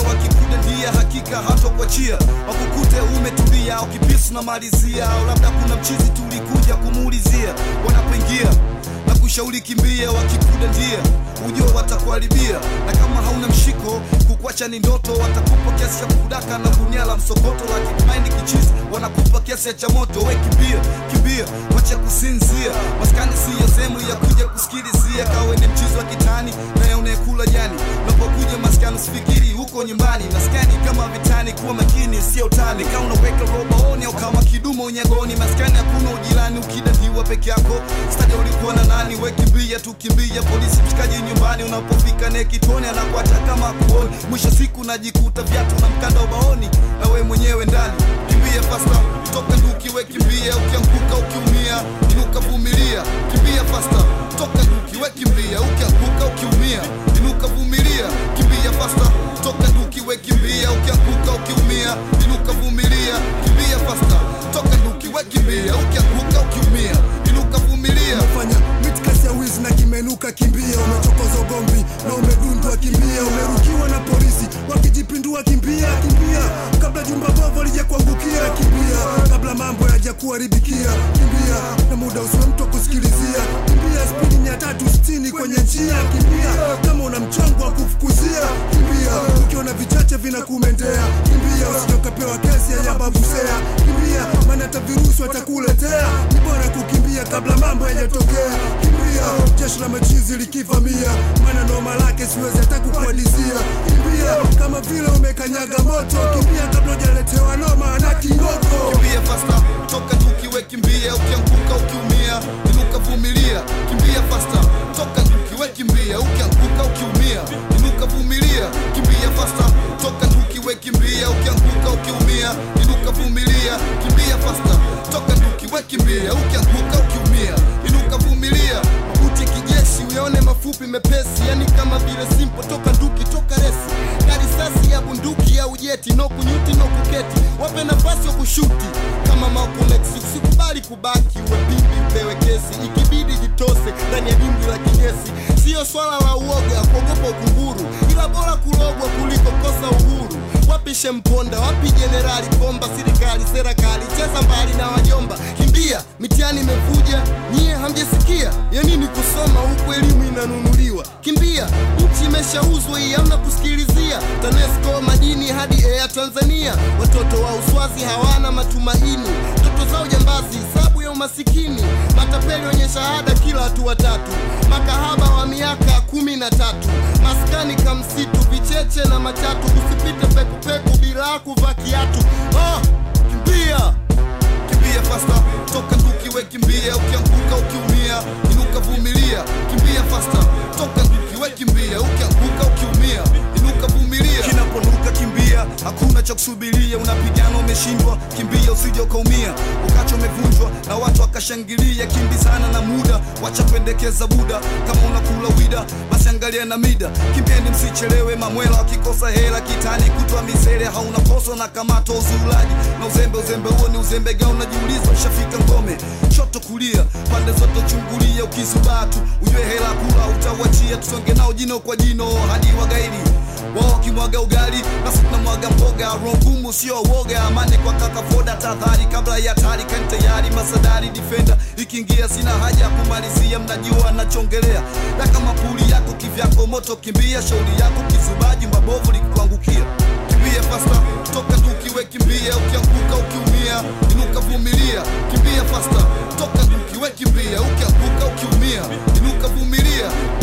wakikudandia hakika hatokuachia wakukute umetulia au kipisu na malizia au labda kuna mchizi tulikuja kumuulizia wanapoingia na kushauri kimbia wakikudandia ujua watakuharibia na kama hauna mshiko kukwacha ni ndoto watakupa kiasi cha kudaka na gunia la msokoto la kimaindi kichizi wanakupa kiasi cha moto we kimbia kimbia wacha kusinzia maskani siyo sehemu ya kuja kusikilizia kawe ni mchizi wa kitani naye unayekula jani unapokuja maskani usifikiri huko nyumbani maskani kama vitani kuwa makini sio utani kama unaweka robaoni au kama kidumo unyagoni maskani hakuna ujirani ukidandiwa peke yako staja ulikuwa na nani we kimbia tu kimbia polisi mshikaji nyumbani unapofika ne kitoni anakuacha kama kuoni mwisho siku najikuta viatu na mkanda ubaoni na we mwenyewe ndani kimbia fasta toka nduki we kimbia ukianguka ukiumia inuka vumilia kimbia fasta toka nduki we kimbia ukianguka ukiumia inuka vumilia kimbia fasta toka nduki we kimbia ukianguka ukiumia inuka vumilia kimbia fasta toka nduki we kimbia ukianguka ukiumia inuka vumilia fanya mitkasi ya wizi na kimenuka kimbia umechokoza ugomvi na umedundwa kimbia umerukiwa na polisi wakijipindua kimbia kimbia kabla jumba bovu lija kuangukia kimbia kabla mambo yaja kuharibikia kimbia na muda usiwe mtu wa kusikilizia kimbia spidi mia tatu sitini kwenye njia kimbia kama una mchongo wa kufukuzia kimbia ukiona vichache vinakumendea kimbia usijokapewa kesi ya yababusea kimbia maana hata virusi watakuletea ni bora kukimbia kabla mambo yajatokea kimbia jeshi la machizi likivamia maana noma lake siwezi hata kukuadisia kimbia kama vile umekanyaga moto kimbia kabla ujaletewa noma na kingoko kimbia fasta toka nduki we kimbia ukianguka ukiumia inuka vumilia kimbia fasta toka nduki we kimbia ukianguka ukiumia inuka vumilia kimbia fasta toka nduki we kimbia ukianguka ukiumia inuka vumilia kimbia fasta toka nduki we kimbia ukianguka ukiumia inuka vumilia mabuti kijeshi uyaone mafupi mepesi yani kama vile simpo toka nduki toka resi na risasi ya bunduki ya ujeti no kunyuti no kuketi wape nafasi wa kushuti kama Malcolm X usikubali kubaki uwe bibi upewe kesi ikibidi jitose ndani ya dimbwi la kinyesi siyo swala la uoga kuogopa ukunguru ila bora kulogwa kuliko kosa uhuru wapi shemponda wapi jenerali komba serikali serikali cheza mbali na wajomba kimbia mitihani imevuja nyie hamjasikia ya nini kusoma huku elimu inanunuliwa kimbia nchi imeshauzwa hii hamna kusikilizia tanesco madini hadi air tanzania watoto wa uswazi hawana matumaini ndoto zao jambazi sabu ya umasikini matapeli wenye shahada kila hatua tatu makahaba wa miaka kumi na tatu maskani kamsitu vicheche na machatu usipite pekupeku bila kuvaa kiatu oh, kimbia kimbia fasta toka nduki we kimbia ukianguka ukiumia inuka vumilia kimbia fasta toka nduki we kimbia ukianguka ukiumia inuka vumilia kinaponuka kimbia hakuna cha kusubiria unapigana umeshindwa kimbia usije ukaumia ukacho umevunjwa na watu wakashangilia kimbizana na muda wacha kuendekeza buda kama unakula wida basi angalia na mida kimbieni msichelewe mamwela wakikosa hela kitani kutwa misele hauna kosa na kamato uzulaji na uzembe uzembe huo ni uzembe gani unajiuliza ushafika ngome shoto kulia pande zote chungulia ukizubatu ujue hela kula utawachia tusonge nao jino kwa jino hadi wagaidi wao wakimwaga ugali nasi tunamwaga mboga roho ngumu sio woga amani kwa kaka foda tahadhari kabla ya hatari kani tayari masadari defender ikiingia sina haja ya kumalizia mnajua nachongelea na kama puli yako kivyako moto kimbia shauri yako kizubaji mabovu likikuangukia kimbia fasta toka tukiwe kimbia ukianguka ukiumia inuka vumilia kimbia fasta toka tukiwe kimbia ukianguka ukiumia inuka vumilia